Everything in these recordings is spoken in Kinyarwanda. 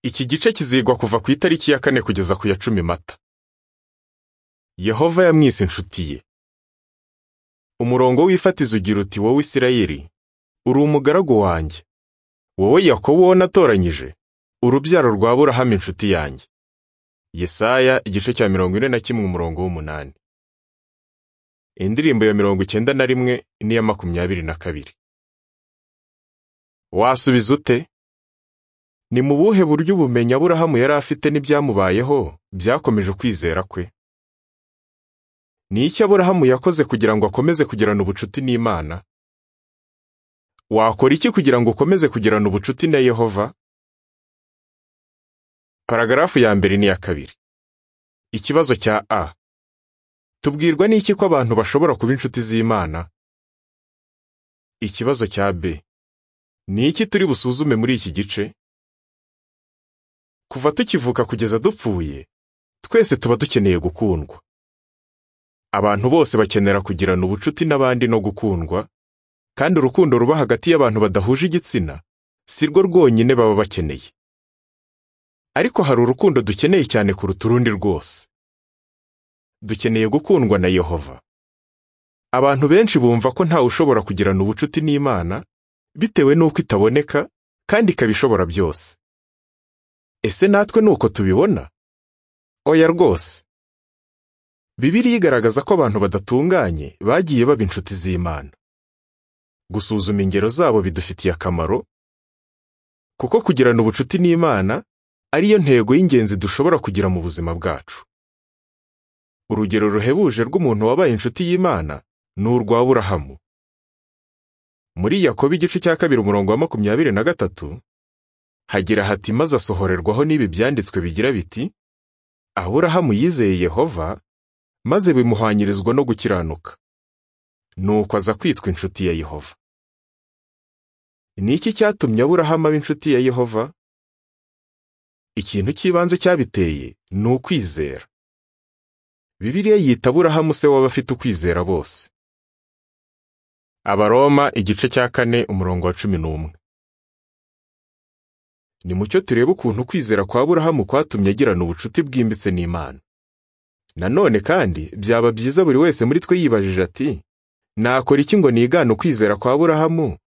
iki gice kizigwa kuva ku itariki ya kane kugeza ku ya cumi mata yehova yamwise inshuti ye umurongo w'ifatizo ugira uti wowe isirayeli uri umugaragu wanjye wowe yakobo uwo natoranyije urubyaro rwa burahamu inshuti yanjye yesaya igice cya mirongo ine na kimwe umurongo w'umunani indirimbo ya mirongo icyenda na rimwe n'iya makumyabiri na kabiri wasubiza ute ni mu buhe buryo ubumenyi aburahamu yari afite n'ibyamubayeho byakomeje ukwizera kwe ni iki aburahamu yakoze kugira ngo akomeze kugirana ubucuti n'imana wakora iki kugira ngo ukomeze kugirana ubucuti na yehova paragarafu ya mbere n'iya kabiri ikibazo cya a tubwirwa n'iki ko abantu bashobora kuba inshuti z'imana ikibazo cya b ni iki turi busuzume muri iki gice kuva tukivuka kugeza dupfuye twese tuba dukeneye gukundwa abantu bose bakenera kugirana ubucuti n'abandi no gukundwa kandi urukundo ruba hagati y'abantu badahuje igitsina si rwo rwonyine baba bakeneye ariko hari urukundo dukeneye cyane kuruta urundi rwose dukeneye gukundwa na yehova abantu benshi bumva ko ntawe ushobora kugirana ubucuti n'imana bitewe n'uko itaboneka kandi ikaba ishobora byose ese natwe ni uko tubibona oya rwose bibiriya igaragaza ko abantu badatunganye bagiye baba inshuti z'imana gusuzuma ingero zabo bidufitiye akamaro kuko kugirana ubucuti n'imana ariyo ntego y'ingenzi dushobora kugira mu buzima bwacu urugero ruhebuje rw'umuntu wabaye inshuti y'imana ni urwa burahamu muri yakobo igice cya kabiri umurongo wa makumyabiri na gatatu hagira hati maze asohorerwaho n'ibi byanditswe bigira biti aburahamu yizeye yehova maze bimuhwanyirizwa no gukiranuka nuko aza kwitwa inshuti ya yehova ni iki cyatumye aburahamu aba inshuti ya yehova ikintu cy'ibanze cyabiteye ni ukwizera bibiliya yita aburahamu se w'abafite ukwizera bose abaroma igice cya kane umurongo wa cumi n'umwe ni mucyo turebe ukuntu kwizera kwa burahamu kwatumye agirana ubucuti bwimbitse n'imana nanone kandi byaba byiza buri wese muri twe yibajije ati nakora iki ngo nigane ukwizera kwa burahamu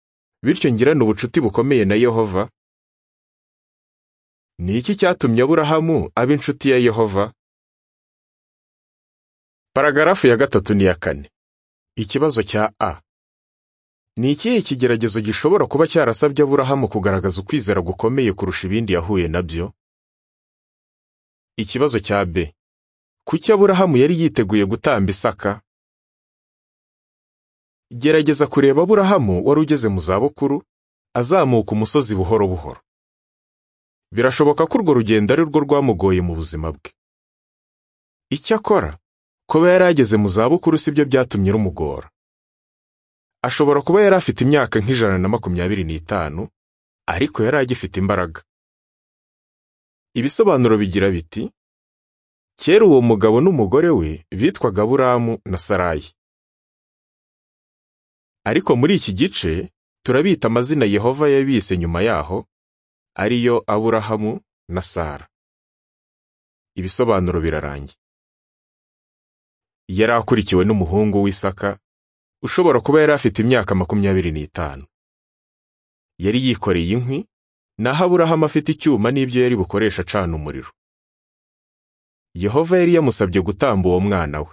bityo ngirane ubucuti bukomeye na yehova ni iki cyatumye aburahamu aba inshuti ya yehova paragarafu ya gatatu n'iya kane ikibazo cya a ni ikihe kigeragezo gishobora kuba cyarasabye aburahamu kugaragaza ukwizera gukomeye kurusha ibindi yahuye nabyo ikibazo cya b kuki aburahamu yari yiteguye gutamba isaka gerageza kureba aburahamu wari ugeze mu zabukuru azamuka umusozi buhoro buhoro birashoboka ko urwo rugendo ari rwo rwamugoye mu buzima bwe icyakora kuba yari ageze mu zabukuru si byo byatumye rumugora ashobora kuba yari afite imyaka nk'ijana na makumyabiri n'itanu ariko yari agifite imbaraga ibisobanuro bigira biti kera uwo mugabo n'umugore we bitwaga buramu na sarayi ariko muri iki gice turabita amazina yehova yabise nyuma yaho ariyo aburahamu na sara ibisobanuro birarangiye yari akurikiwe n'umuhungu w'isaka ushobora kuba yari afite imyaka makumyabiri n'itanu yari yikoreye inkwi naho aburahamu afite icyuma n'ibyo yari bukoresha acana umuriro yehova yari yamusabye gutamba uwo mwana we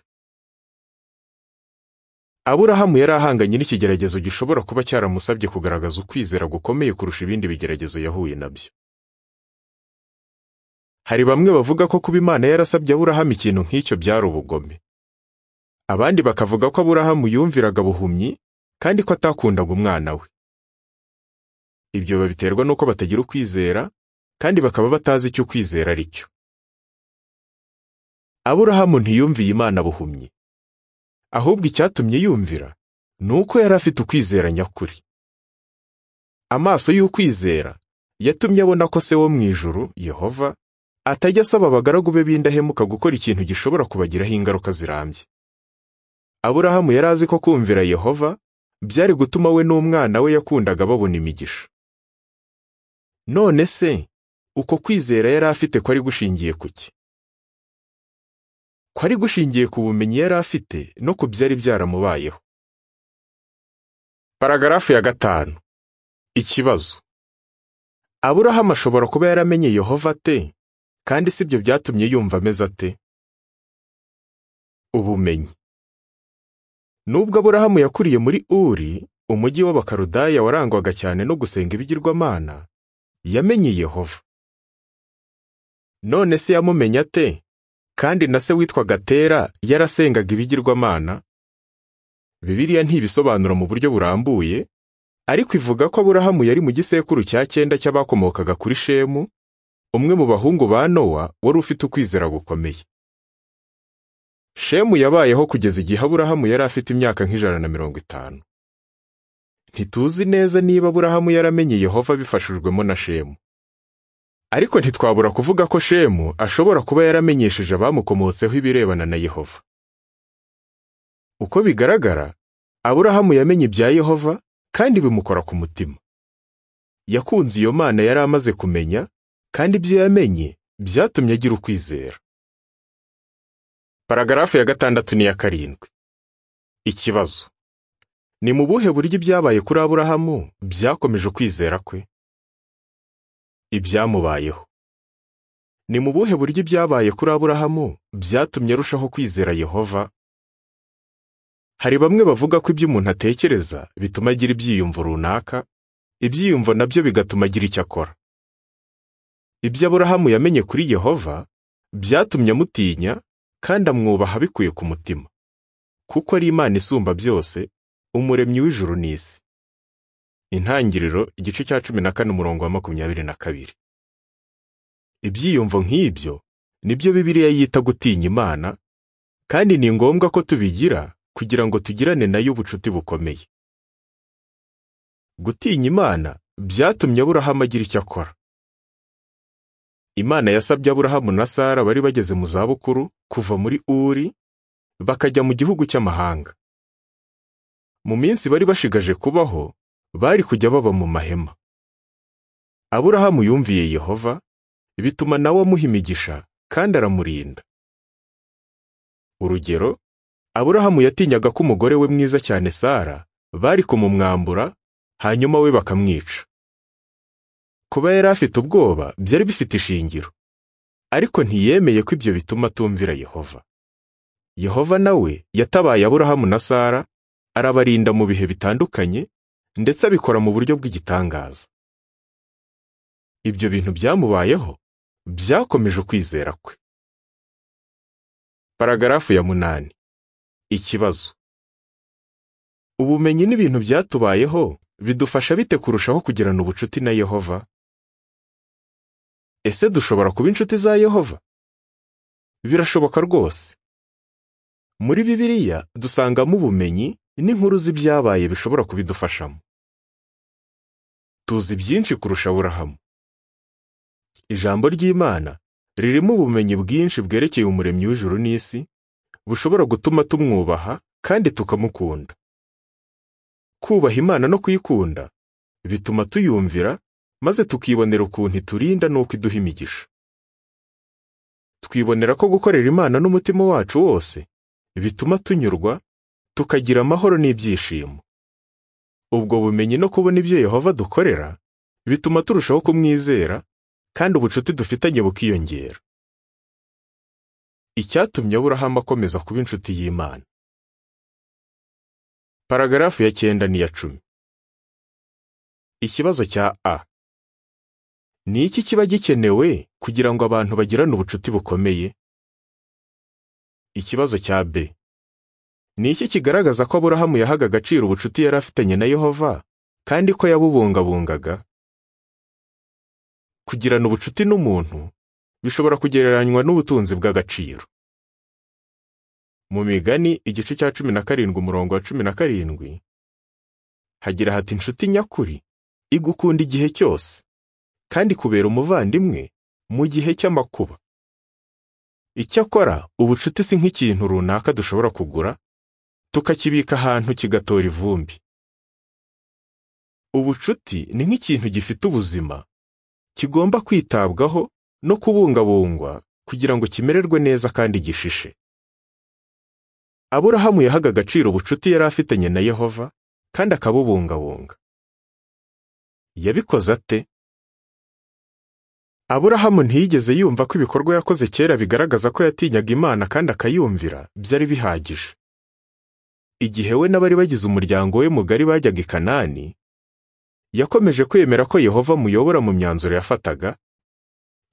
aburahamu yari ahanganye n'ikigeragezo gishobora kuba cyaramusabye kugaragaza ukwizera gukomeye kurusha ibindi bigeragezo yahuye nabyo hari bamwe bavuga ko kuba imana yarasabye aburahamu ikintu nk'icyo byari ubugome abandi bakavuga ko aburahamu yumviraga buhumyi kandi ko atakundaga umwana we ibyo babiterwa n'uko batagira ukwizera kandi bakaba batazi icyo ukwizera ari cyo aburahamu ntiyumviye imana buhumyi ahubwo icyatumye yumvira ni uko yari afite ukwizera nyakuri amaso y'ukwizera yatumye abona ko se wo mu ijuru yehova atajya asaba abagaragu be b'indahemuka gukora ikintu gishobora kubagiraho ingaruka zirambye aburahamu yari azi ko kumvira yehova byari gutuma we n'umwana we yakundaga babona imigisha none se uko kwizera yari afite kwari gushingiye ku ki kwari gushingiye ku bumenyi yari afite no ku byari byaramubayeho paragarafu ya gatanu ikibazo aburahamu ashobora kuba yaramenye yehova ate kandi si byo byatumye yumva ameze ate ubumenyi nubwo aburahamu yakuriye muri uri umujyi w'abakarudaya warangwaga cyane no gusenga ibigirwamana yamenye yehova none se yamumenya ate kandi na se witwaga tera yarasengaga ibigirwamana bibiliya ntibisobanura mu buryo burambuye ariko ivuga ko aburahamu yari mu gisekuru cya cyenda cy'abakomokaga kuri shemu umwe mu bahungu ba nowa wari ufite ukwizera gukomeye shemu yabayeho kugeza igihe aburahamu yari afite imyaka nk'ijana na mirongo itanu ntituzi neza niba aburahamu yaramenye yehova bifashijwemo na shemu ariko ntitwabura kuvuga ko shemu ashobora kuba yaramenyesheje abamukomotseho ibirebana na yehova uko bigaragara aburahamu yamenye ibya yehova kandi bimukora ku mutima yakunze iyo mana yari amaze kumenya kandi ibyo yamenye byatumye agira ukwizera paragarafu ya gatandatu n'iya karindwi ikibazo ni mu buhe buryo ibyabaye kuri aburahamu byakomeje ukwizera kwe ibyamubayeho ni mu buhe buryo ibyabaye kuri aburahamu byatumye arushaho kwizera yehova hari bamwe bavuga ko ibyo umuntu atekereza bituma agira ibyiyumvo runaka ibyiyumvo nabyo bigatuma agira icyo akora ibyo aburahamu yamenye kuri yehova byatumye amutinya kandi amwubaha bikuye ku mutima kuko ari imana isumba byose umuremyi w'ijuru n'isi intangiriro igice cya cumi na kane umurongo wa makumyabiri na kabiri ibyiyumvo nk'ibyo nibyo bibiliya yita gutinya imana kandi ni ngombwa ko tubigira kugira ngo tugirane nayo ubucuti bukomeye gutinya imana byatumye aburahamu agira icyo akora imana yasabye aburahamu na sara bari bageze mu zabukuru kuva muri uri bakajya mu gihugu cy'amahanga mu minsi bari bashigaje kubaho bari kujya baba mu mahema aburahamu yumviye yehova bituma nawe amuha imigisha kandi aramurinda urugero aburahamu yatinyaga ko umugore we mwiza cyane sara bari kumumwambura hanyuma we bakamwica kuba yari afite ubwoba byari bifite ishingiro ariko ntiyemeye ko ibyo bituma atumvira yehova yehova nawe yatabaye aburahamu na sara arabarinda mu bihe bitandukanye ndetse abikora mu buryo bw'igitangaza ibyo bintu byamubayeho byakomeje ukwizera kwe paragarafu ya munani ikibazo ubumenyi n'ibintu byatubayeho bidufasha bite kurushaho kugirana ubucuti na yehova ese dushobora kuba inshuti za yehova birashoboka rwose muri bibiliya dusangamo ubumenyi n'inkuru z'ibyabaye bishobora kubidufashamo tuzi byinshi kurusha aburahamu ijambo ry'imana ririmo ubumenyi bwinshi bwerekeye umuremyi w'ijuru n'isi bushobora gutuma tumwubaha kandi tukamukunda kubaha imana no kuyikunda bituma tuyumvira maze tukibonera ukuntu iturinda n'uko iduha imigisha twibonera ko gukorera imana n'umutima wacu wose bituma tunyurwa tukagira amahoro n'ibyishimo ubwo bumenyi no kubona ibyo yehova dukorera bituma turushaho kumwizera kandi ubucuti dufitanye bukiyongera icyatumye aburahamu akomeza kuba inshuti y'imana paragarafu ya cyenda n'iya cumi ikibazo cya a ni iki kiba gikenewe kugira ngo abantu bagirane ubucuti bukomeye ikibazo cya b ni iki kigaragaza ko aburahamu yahaga agaciro ubucuti yari afitanye na yehova kandi ko yabubungabungaga kugirana ubucuti n'umuntu bishobora kugereranywa n'ubutunzi bw'agaciro mu migani igice cya cumi na karindwi umurongo wa cumi na karindwi hagira hati inshuti nyakuri igukunda igihe cyose kandi kubera umuvandimwe mu gihe cy'amakuba icyakora ubucuti si nk'ikintu runaka dushobora kugura tukakibika ahantu kigatora ivumbi ubucuti ni nk'ikintu gifite ubuzima kigomba kwitabwaho no kubungabungwa kugira ngo kimererwe neza kandi gishishe aburahamu yahaga agaciro ubucuti yari afitanye na yehova kandi akabubungabunga yabikoze ate aburahamu ntiyigeze yumva ko ibikorwa yakoze kera bigaragaza ko yatinyaga imana kandi akayumvira byari bihagije igihe we n'abari bagize umuryango we mugari bajyaga i kanani yakomeje kwemera ko yehova amuyobora mu myanzuro yafataga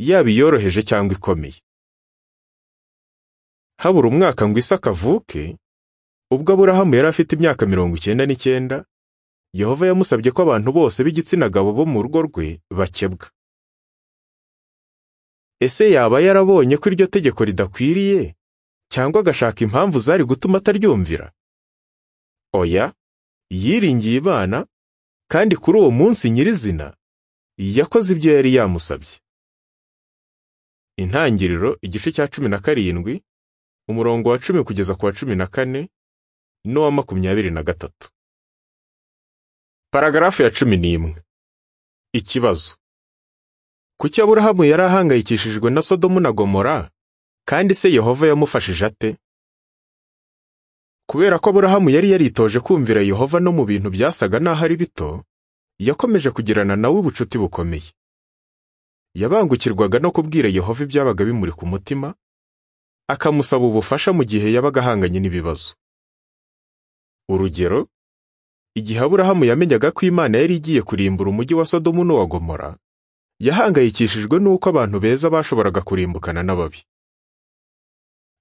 yaba iyoroheje cyangwa ikomeye habura umwaka ngo isaka avuke ubwo aburahamu yari afite imyaka mirongo icyenda n'icyenda yehova yamusabye ko abantu bose b'igitsina gabo bo mu rugo rwe bakebwa ese yaba yarabonye ko iryo tegeko ridakwiriye cyangwa agashaka impamvu zari gutuma ataryumvira oya yiringiye imana kandi kuri uwo munsi nyirizina yakoze ibyo yari yamusabye intangiriro igice cya cumi na karindwi umurongo wa cumi kugeza ku wa cumi na kane n'uwa makumyabiri na gatatu paragarafu ya cumi n'imwe ikibazo kuki aburahamu yari ahangayikishijwe na sodomu na gomora kandi se yehova yamufashije ate kubera ko aburahamu yari yaritoje kumvira yehova no mu bintu byasaga n'aho ari bito yakomeje kugirana nawe ubucuti bukomeye yabangukirwaga no kubwira yehova ibyabaga bimuri ku mutima akamusaba ubufasha mu gihe yabaga ahanganye n'ibibazo urugero igihe aburahamu yamenyaga ko imana yari igiye kurimbura umujyi wa sodomu n'uwa gomora yahangayikishijwe n'uko abantu beza bashoboraga kurimbukana n'ababi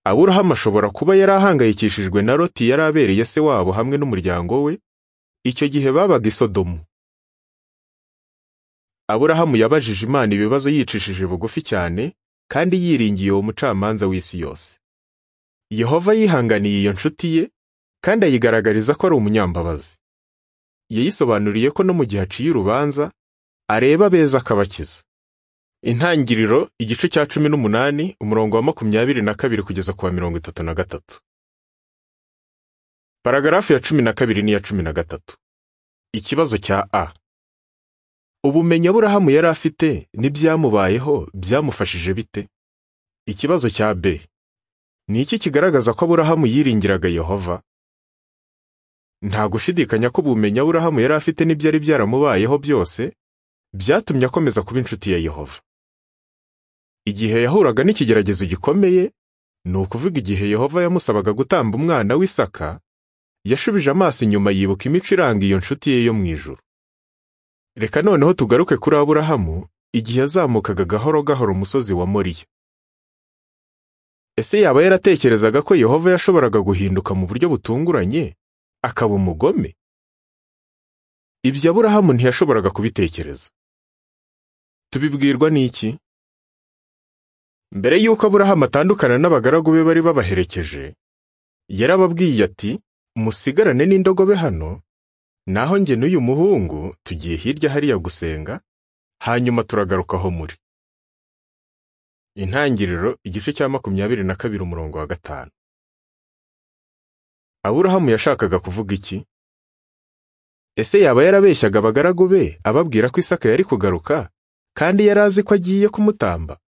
aburahamu ashobora kuba yari ahangayikishijwe na loti yari abereye se wabo hamwe n'umuryango we icyo gihe babaga i sodomu aburahamu yabajije imana ibibazo yicishije bugufi cyane kandi yiringiye uwo mucamanza w'isi yose yehova yihanganiye iyo nshuti ye kandi ayigaragariza ko ari umunyambabazi yayisobanuriye ko no mu gihe aciye urubanza areba beza akabakiza intangiriro igice cya cumi n'umunani umurongo wa makumyabiri na kabiri kugeza ku wa mirongo itatu na gatatu paragarafu ya cumi na kabiri n'iya cumi na gatatu ikibazo cya a ubumenyi aburahamu yari afite n'ibyamubayeho byamufashije bite ikibazo cya b ni iki kigaragaza ko aburahamu yiringiraga yehova nta gushidikanya ko ubumenyi aburahamu yari afite n'ibyari byaramubayeho byose byatumye akomeza kuba inshuti ya yehova igihe yahuraga n'ikigeragezo gikomeye ni ukuvuga igihe yehova yamusabaga gutamba umwana w'isaka yashubije amaso inyuma yibuka imico iranga iyo nshuti ye yo mu ijuru reka noneho tugaruke kuri aburahamu igihe yazamukaga gahoro gahoro umusozi wa moriya ese yaba yaratekerezaga ko yehova yashoboraga guhinduka mu buryo butunguranye akaba umugome ibyo aburahamu ntiyashoboraga kubitekereza tubibwirwa n'iki mbere y'uko aburahamu atandukana n'abagaragu be bari babaherekeje yarababwiye ati musigarane n'indogobe hano naho njye n'uyu muhungu tugiye hirya hariya gusenga hanyuma turagaruka aho muri intangiriro igice cya makumyabiri na kabiri umurongo wa gatanu aburahamu yashakaga kuvuga iki ese yaba yarabeshyaga abagaragu be ababwira ko isaka yari kugaruka kandi yari azi ko agiye kumutamba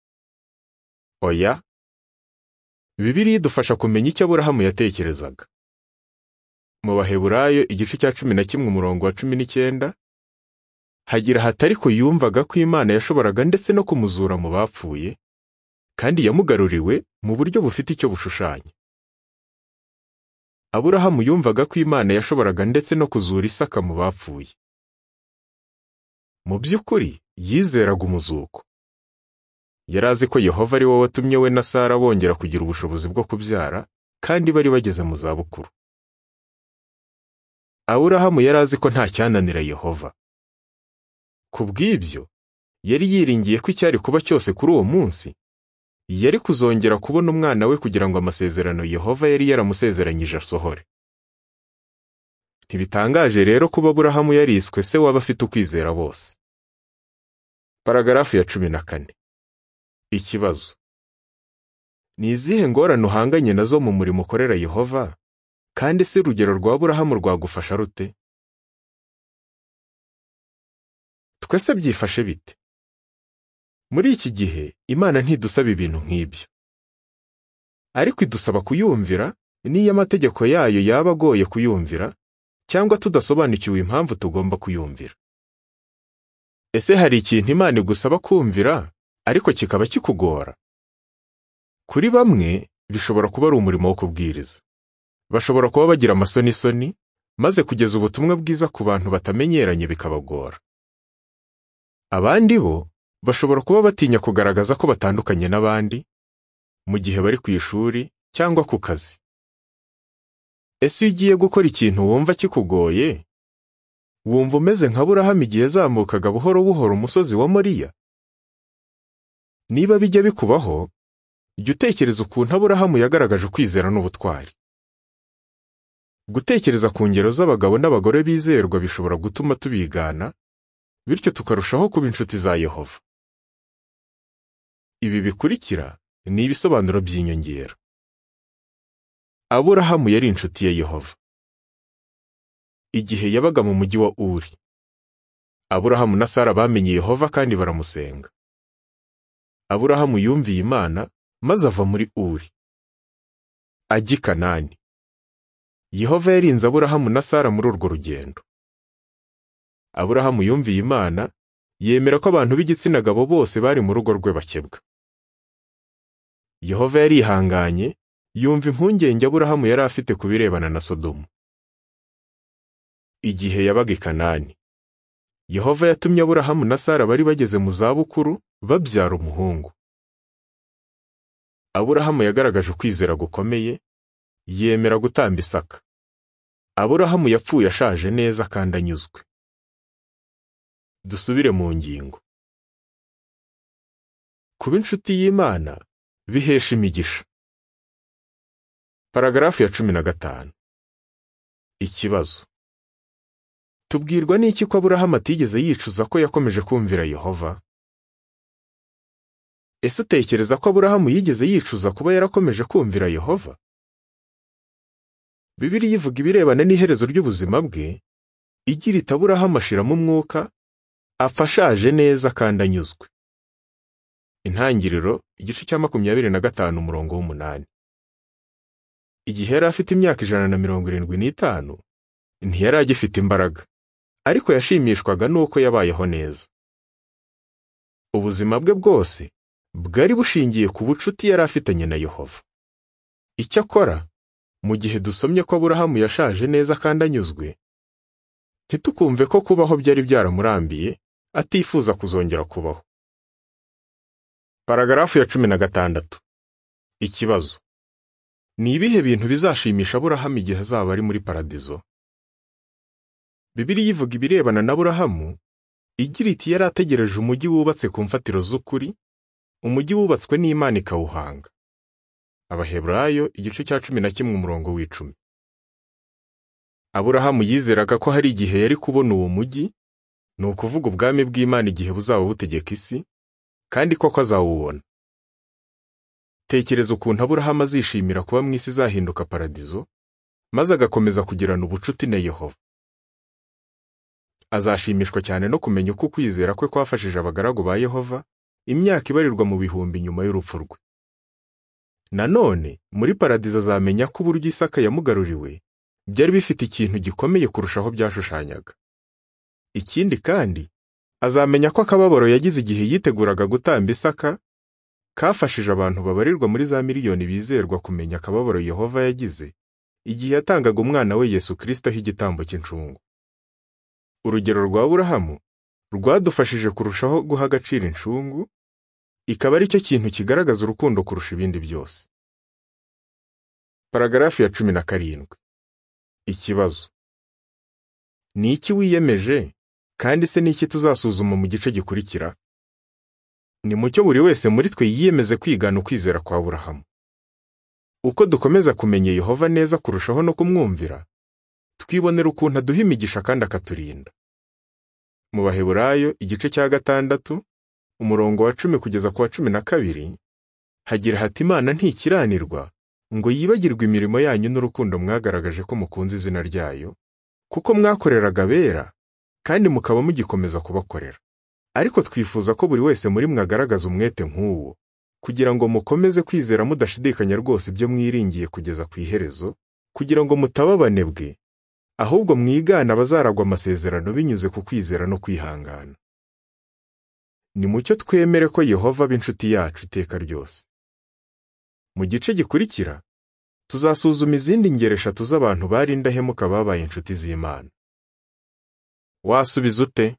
oya bibiriya idufasha kumenya icyo aburahamu yatekerezaga mu baheburayo igice cya cumi na kimwe umurongo wa cumi n'icyenda hagira hatari ko yumvaga ko imana yashoboraga ndetse no kumuzura mu bapfuye kandi yamugaruriwe mu buryo bufite icyo bushushanya aburahamu yumvaga ko imana yashoboraga ndetse no kuzura isaka mu bapfuye mu by'ukuri yizeraga umuzuko yari azi ko yehova ari wowe watumye we na sara bongera kugira ubushobozi bwo kubyara kandi bari bageze mu zabukuru aburahamu yari azi ko nta cyananira yehova ku bw'ibyo yari yiringiye ko icyari kuba cyose kuri uwo munsi yari kuzongera kubona umwana we kugira ngo amasezerano yehova yari yaramusezeranyije asohore ntibitangaje rero kuba aburahamu yariswe se waba afite ukwizera bose paragarafu ya cumi na kane ikibazo ni izihe ngorane uhanganye nazo mu murimo ukorera yehova kandi si urugero rwa aburahamu rwagufasha rute twese byifashe bite muri iki gihe imana ntidusaba ibintu nk'ibyo ariko idusaba kuyumvira n'iyo amategeko yayo yaba agoye kuyumvira cyangwa tudasobanukiwe impamvu tugomba kuyumvira ese hari ikintu imana igusaba kumvira ariko kikaba kikugora kuri bamwe bishobora kuba ari umurimo wo kubwiriza bashobora kuba bagira amasonisoni maze kugeza ubutumwa bwiza ku bantu batamenyeranye bikabagora abandi bo bashobora kuba batinya kugaragaza ko batandukanye n'abandi mu gihe bari ku ishuri cyangwa ku kazi ese iyo ugiye gukora ikintu wumva kikugoye wumva umeze nka burahamu igihe yazamukaga buhoro buhoro umusozi wa moriya niba bijya bikubaho jya utekereza ukuntu aburahamu yagaragaje ukwizera n'ubutwari gutekereza ku ngero z'abagabo n'abagore bizerwa bishobora gutuma tubigana bityo tukarushaho kuba inshuti za yehova ibi bikurikira ni ibisobanuro by'inyongera aburahamu yari inshuti ya yehova igihe yabaga mu mujyi wa uri aburahamu na sara bamenye yehova kandi baramusenga aburahamu yumviye imana maze ava muri uri ajya i kanani yehova yarinze aburahamu na sara muri urwo rugendo aburahamu yumviye imana yemera ko abantu b'igitsina gabo bose bari mu rugo rwe bakebwa yehova yarihanganye yumva impungenge aburahamu yari afite ku birebana na sodomu igihe yabaga i kanani yehova yatumye aburahamu na sara bari bageze mu zabukuru babyara umuhungu aburahamu yagaragaje ukwizera gukomeye yemera gutamba isaka aburahamu yapfuye ashaje neza kandi anyuzwe dusubire mu ngingo kuba inshuti y'imana bihesha imigisha paragarafu ya cumi na gatanu ikibazo tubwirwa n'iki ko aburahamu atigeze yicuza ko yakomeje kumvira yehova ese utekereza ko aburahamu yigeze yicuza kuba yarakomeje kumvira yehova bibiliya ivuga ibirebana n'iherezo ry'ubuzima bwe igira iti aburahamu ashiramo umwuka afashaje neza kandi anyuzwe intangiriro igice cya makumyabiri na gatanu umurongo w'umunani igihe yari afite imyaka ijana na mirongo irindwi n'itanu ntiyari agifite imbaraga ariko yashimishwaga n'uko yabayeho neza ubuzima bwe bwose bwari bushingiye ku bucuti yari afitanye na yehova icyakora mu gihe dusomye ko aburahamu yashaje neza kandi anyuzwe ntitukumve ko kubaho byari byaramurambiye atifuza kuzongera kubaho paragarafu ya cumi na gatandatu ikibazo ni ibihe bintu bizashimisha aburahamu igihe azaba ari muri paradizo bibiliya ivuga ibirebana na aburahamu igira iti yari ategereje umujyi wubatse ku mfatiro z'ukuri umujyi wubatswe n'imana ikawuhanga abaheburayo igice cya cumi na kimwe umurongo w'icumi aburahamu yizeraga ko hari igihe yari kubona uwo mujyi ni ukuvuga ubwami bw'imana igihe buzaba butegeka isi kandi koko azawubona tekereza ukuntu aburahamu azishimira kuba mu isi izahinduka paradizo maze agakomeza kugirana ubucuti na yehova azashimishwa cyane no kumenya uko ukwizera kwe kwafashije abagaragu ba yehova imyaka ibarirwa mu bihumbi nyuma y'urupfu rwe nanone muri paradizo azamenya ko uburyo isaka yamugaruriwe byari bifite ikintu gikomeye kurushaho byashushanyaga ikindi kandi azamenya ko akababaro yagize igihe yiteguraga gutamba isaka kafashije abantu babarirwa muri za miliyoni bizerwa kumenya akababaro yehova yagize igihe yatangaga umwana we yesu kirisito igitambo cy'incungu urugero rwa burahamu rwadufashije kurushaho guha agaciro incungu ikaba ari cyo kintu kigaragaza urukundo kurusha ibindi byose paragarafu ya cumi na karindwi ikibazo ni iki wiyemeje kandi se ni iki tuzasuzuma mu gice gikurikira ni mucyo buri wese muri twe yiyemeze kwigana ukwizera kwa burahamu uko dukomeza kumenya yehova neza kurushaho no kumwumvira twibonera ukuntu aduha imigisha kandi akaturinda mu baheburayo igice cya gatandatu umurongo wa cumi kugeza ku wa cumi na kabiri hagira hati imana ntikiranirwa ngo yibagirwe imirimo yanyu n'urukundo mwagaragaje ko mukunze izina ryayo kuko mwakoreraga abera kandi mukaba mugikomeza kubakorera ariko twifuza ko buri wese muri mwe agaragaza umwete nk'uwo kugira ngo mukomeze kwizera mudashidikanya rwose ibyo mwiringiye kugeza ku iherezo kugira ngo mutaba abanebwe ahubwo mwigana abazaragwa amasezerano binyuze ku kwizera no kwihangana nimucyo twemere ko yehova aba inshuti yacu iteka ryose mu gice gikurikira tuzasuzuma izindi ngero eshatu z'abantu bari indahemuka babaye inshuti z'imana wasubiza ute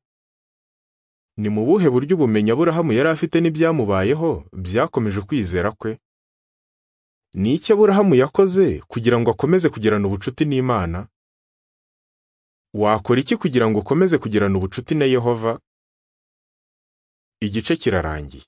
ni mu buhe buryo ubumenyi aburahamu yari afite n'ibyamubayeho byakomeje kwizera kwe ni iki aburahamu yakoze kugira ngo akomeze kugirana ubucuti n'imana wakora iki kugira ngo ukomeze kugirana ubucuti na yehova igice kirarangiye